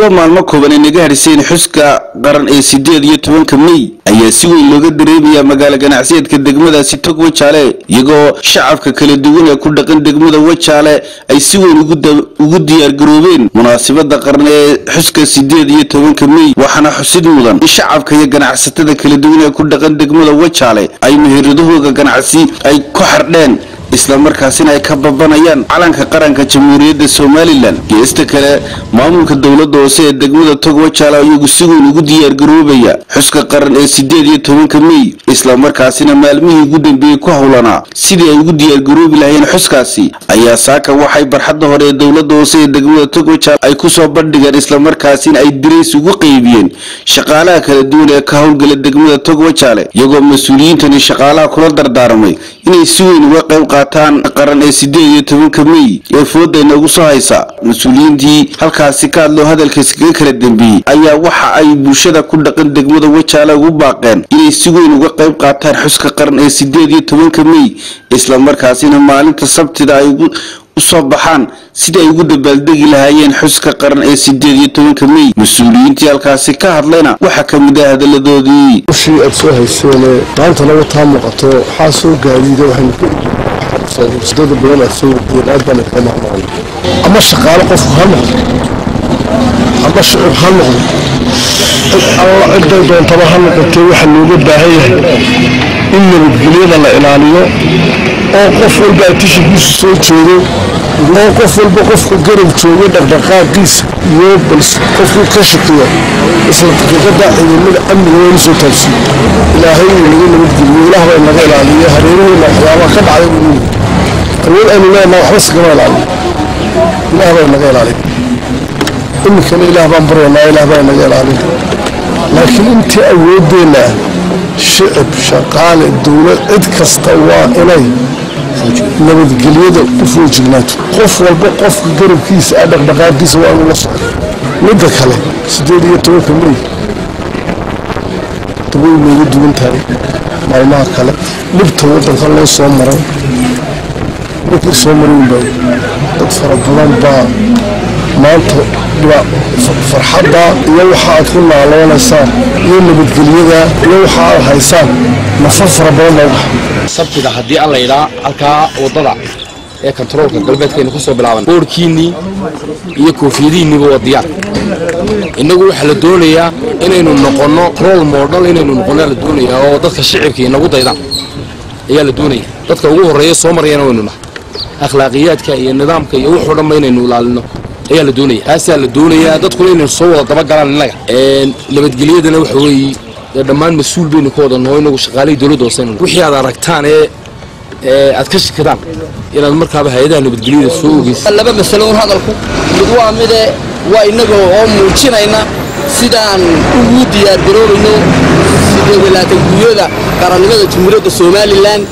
iyadoo maalmo kooban ay naga hadhiseen xuska qaran ee sideed iyo tobanka mey ayaa si weyn looga dareemayaa magaalo ganacsiyeedka degmadaasi tog wajaale iyagoo shacabka kala duwan ee ku dhaqan degmada wajaale ay si weyn ugu diyaargaroobeen munaasabada qaran ee xuska sideed iyo tobanka mey waxaana xusid mudan in shacabka iyo ganacsatada kala duwan ee ku dhaqan degmada wajaale ay meheradahooda ganacsi ay ku xardheen islamarkaasina ay ka babanayaan calanka qaranka jamhuuriyadda somalilan geesta kale maamulka dowladda hoose ee degmada tog wajaale ayagu si weyn ugu diyaargaroobaya xuska qaran ee sideed iyo tobanka mey islamarkaasina maalmihii ugu dambeeyey ku howlanaa sidii ay ugu diyaargaroobi lahayeen xuskaasi ayaa saaka waxay barxadda hore ee dowladda hoose ee degmada tog wajaale ay kusoo bandhigeen islamarkaasina ay dirays ugu qeybiyeen shaqaalaha kala duwan ee ka howlgala degmada tog wajaale iyagoo mas-uuliyiintani shaqaalaha kula dardaarmay inay si weyn uga qayb qaataan qaran ee sideed iyo tobanka mey ee fooda inagu soo haysa mas-uuliyiintii halkaasi ka hadloo hadalkaasi kaga kala dambeeyey ayaa waxa ay bulshada ku dhaqan degmada wajaale ugu baaqeen inay si weyn uga qayb qaataan xuska qaran ee sideed iyo tobanka mey islamarkaasina maalinta sabtida ay usoo baxaan sidii ay ugu dabaaldegi lahaayeen xuska qaran ee sideed iyo tobanka mey mas-uuliyiintii halkaasi ka hadlayna waxaa ka mid ah hadaladoodii ushii aad soo hayseene maanta naga taa muuqato waxaa soo gaadiida waxaynu ku sidada badan aad soo wadiyeen aad baan idinka mahadnaqan ama shaqaalo qofku ha noqdo ama shicib ha noqdo cid alla ciday doontaba ha noqotee waxaa looga baahan yahay in nabadgelyada la ilaaliyo oo qof walba atishigiisu soo jeedo oo qof walba qofka garab jooga dhaqdhaqaaqiisa iyo bal qofkii ka shaqiya isla daqiiqada ciidamada amniga waynu soo taabsiin ilaahay uu naga nabadgeliyo ilaah baa naga ilaaliyo hareeraheena waxyaabaha ka dhacday uu awood aynu leenaha waxba sigama ilaaliyo ilaah baa naga ilaaliyo iminkana ilaah baan baryanaa ilaah baa naga ilaaliyo laakiin intii awoodeenna shicib shaqaale dowlad cid kasta waa inay nabadgelyada u foojignaato qof walba qofka garabkiisa a dhaqdhaqaaqiisa waa inuu la socdo midda kale sideed iyo tobanka mey dabay nooga duwan tahay maalmaha kale dhibta waddanka loo soo maray markii soo marayn baa dad fara badan baa maanta farxadda iyo waxa aad ku naaloonaysaan iyo nabadgelyada iyo waxa aad haysaan nafar fara badan baa ubaxa sabtida haddii alla yidhaa halkaa waddada ee kontaroolka galbeedkaynu ka soo bilaaban boorhkiinnii iyo koofiyadiinniiba waa diyaar innagu waxaa la doonayaa inaynu noqonno rol modal inaynu noqonnaa la doonayaa oo dadka shicibka inagu daydaan ayaa la doonaya dadka ugu horreeya soo marayana waynu nahay akhlaaqiyaadka iyo nidaamka iyo wuxuu dhanba inaynu ilaalino ayaa la doonaya taasaa la doonayaa dadkuna inaynu soo wada dabagalaan innaga nabadgelyadana waxa weeye dee dhammaan mas-uul baynu ka wada naho inagu shaqaalihii dowladda hoose wixii aad aragtaan ee aad ka shikidaan inaad markaaba hay-adaha nabadgelyada soo ogeysa laba masalo un hadalku mid waa mide waa innaga oo muujinayna sidaan ugu diyaargaroobayno sideed laatan guryada qarannimada jamhuuriyadda somalilan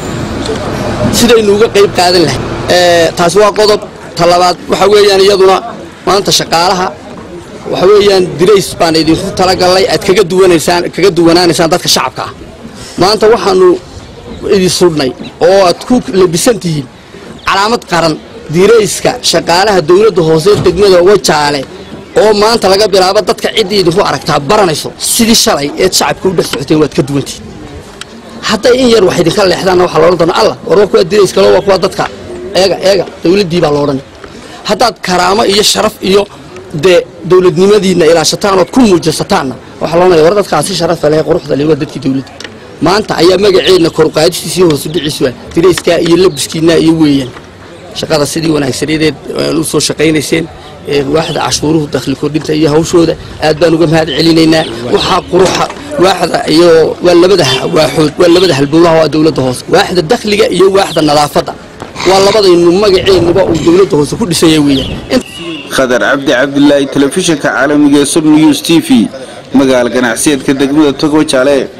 sidaynu uga qayb qaadan lahay taasi waa qodob talabaad waxa weeyaan iyaduna maanta shaqaalaha waxa weeyaan dirays baan idinku talagallay aad kaga duwanaysaan kaga duwanaanaysaan dadka shacabka ah maanta waxaanu idin sudhnay oo aad ku labisan tihiin calaamad qaran dirayska shaqaalaha dowladda hoose degmada wajaale oo maanta laga bilaabo dadka ciddii idinku aragtaa baranayso sidii shalay eed shacabka u dhex socoteen waad ka duwantihiin hadday in yar wax idinka leexdaanna waxaa loodhan doona allah war waa kuwa dirayskalo waa kuwa dadka eega eega dowladdii baa loodhan haddaad karaamo iyo sharaf iyo dee dowladnimadiinna ilaashataan ood ku muujisataanna waxaa loonaya war dadkaasi sharafa leh quruxda leh waa dadkii dowladda maanta ayaa magaceedna koruqaadistiisii hoosu dhiciisu dirayskaa iyo labiskiinna iyo weeyaan shaqada sidii wanaagsaneedeed u soo shaqaynayseen waaxda cashuuruhu dakhli kordhinta iyo hawshooda aad baan uga mahad celinaynaa waxaa quruxa waaxda iyo waa labada waaxood waa labada halbowlaha waa dowladda hoose waaxda dakhliga iyo waaxda nadaafadda waa labadaynu magaceennuba uu dowladda hoose ku dhisanya weeyaan khadar cabdi cabdilaahi telefishinka caalamiga ee sub news t v magaala ganacsiyeedka degmada togo jaale